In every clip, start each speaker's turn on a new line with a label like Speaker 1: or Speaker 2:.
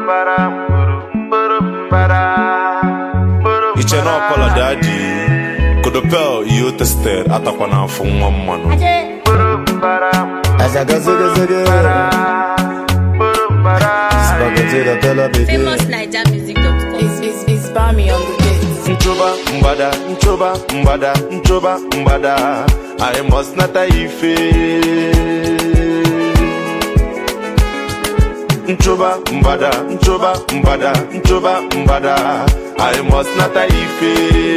Speaker 1: iche na ọpọlọ dị adị kodopel iyo tested atakwa n'afọ nwa mmanụ
Speaker 2: Azaga zege zege Spaghetti the color baby
Speaker 3: famousnigermusic.com.
Speaker 4: It's, it's, it's Bami on the beat.
Speaker 1: nchoba mgbada nchoba mgbada nchoba mgbada i must nata ife nchoba mgbada nchoba mgbada nchoba mgbada i must nata ife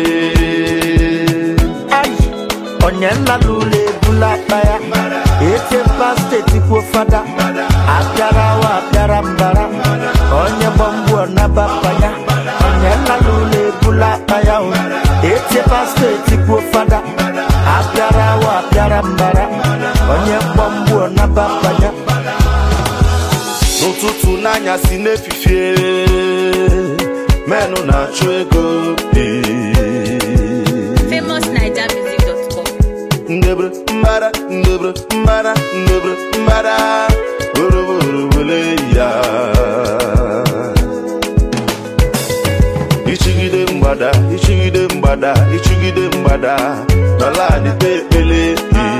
Speaker 5: Ai, onye nla n'ụlọ ebula akpa ya echepa steeti kwuo fada apịara wa apịara mbara onye gbamgbuo nabapanya onye nla n'ụlọ ebula akpa ya o echepa steeti kwuo fada apịara wa apịara mbara onye gbamgbuo nabapanya
Speaker 1: n'ụtụtụ n'anyasị n'efifie menụ na-achụ ego ee.
Speaker 3: famousnigermusic.com.
Speaker 1: ndebre mbara ndebre mbara ndebre mbara oroborobole ya ichigide mgbada ichigide mgbada ichigide mgbada n'ala adịte ekpele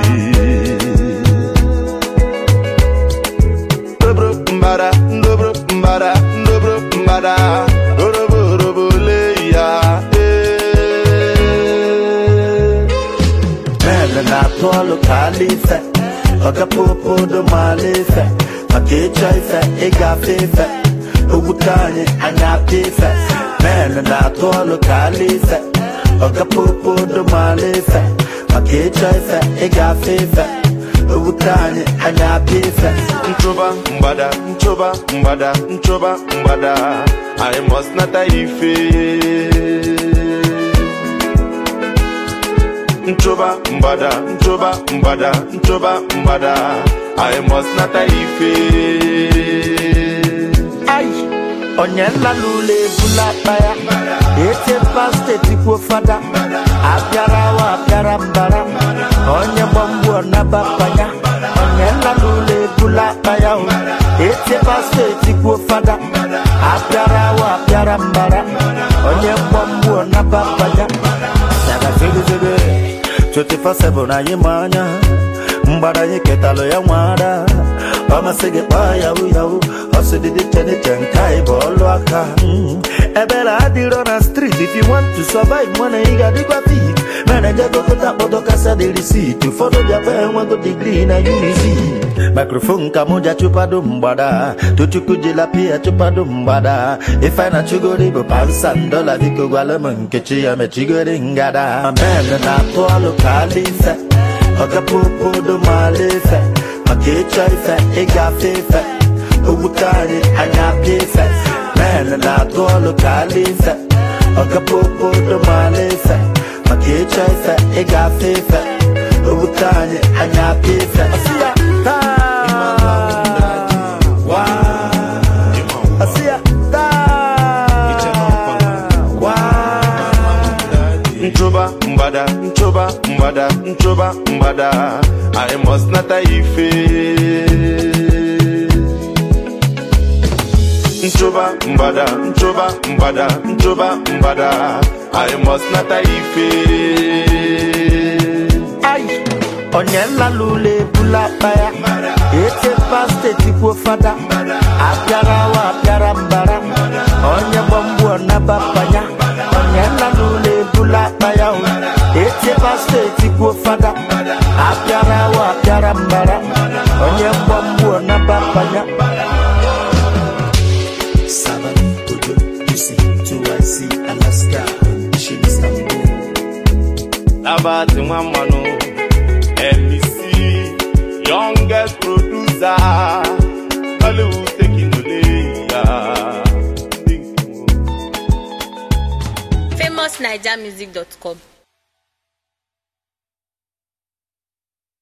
Speaker 1: ndobro mbara ndobro mbara ndobro mbara oroborobole ya ee.
Speaker 5: Mele na-atụ ọlụ ka ala ife ọgapopodo maala ife maka ịchọ ife ịgafe ife ogbute anyị anya apịa ife Mele na-atụ ọlụ ka ala ife ọgapopodo maala ife maka ịchọ ife ịgafe ife ogbute anyị anya apịa ife
Speaker 1: nchoba mgbada nchoba mgbada nchoba mgbada i must nata ife nchoba mgbada nchoba mgbada nchoba mgbada i must nata ife
Speaker 5: Ai, onye nla n'ụlọ ebula akpa ya echepa steeti kwuo fada apịara wa apịara mbara onye gbamgbuo nabapanya onye nla n'ụlọ ebula akpa ya o echepa steeti kwuo fada apịara wa apịara mbara onye gbamgbuo nabapanya Saga zege zege 24/7 anyị ma anya mgbada anyị ketalụ ya nwara ọ masị gị kpaa yahu yahu ọsịdịdị cheniche nke anyị bụ ọlụ aka Mm. ebere adịrọ na street if you want to survive mana ị ga-adịkwa fit meneje gokọta kpọdọ kasa dị risit ụfọdụ bịakwa enwego digrii na unizi mikrofon ka mụ ja chụpado mgbada tochukwu jila pia chụpado mgbada ife na chugori bụ pansan dọla biko gwala m nkechi ya mechigori ngada amen na-atụ ọlụ ka ala ife ọgapopodo maala ife maka ịchọ ife ịgafe ife ogbute anyị anya apịa ife men na-atụ ọlụ ka ala ife ọgapopodo maala ife maka ịchọ ife ịgafe ife ogbute anyị anya apịa ife Ọsị ya, taa! Waa! Ọsị ya, taa! Waa!
Speaker 1: nchoba mgbada nchoba mgbada nchoba mgbada i must nata ife nchoba mgbada nchoba mgbada nchoba mgbada i must nata ife
Speaker 5: Ai, onye nla n'ụlọ ebula akpa ya echepa steeti kwuo fada apịara wa apịara mbara onye gbamgbuo nabapanya onye nla n'ụlọ ebula akpa ya o echepa steeti kwuo fada apịara wa apịara mbara onye gbamgbuo nabapanya Sabbath, Ojo, UC, 2IC, Alaska, Shin Istanbul.
Speaker 1: abati nwa mmanụ mec youngest producer hollywood taking ole ya ndị nke m.
Speaker 3: famousnigermusic.com.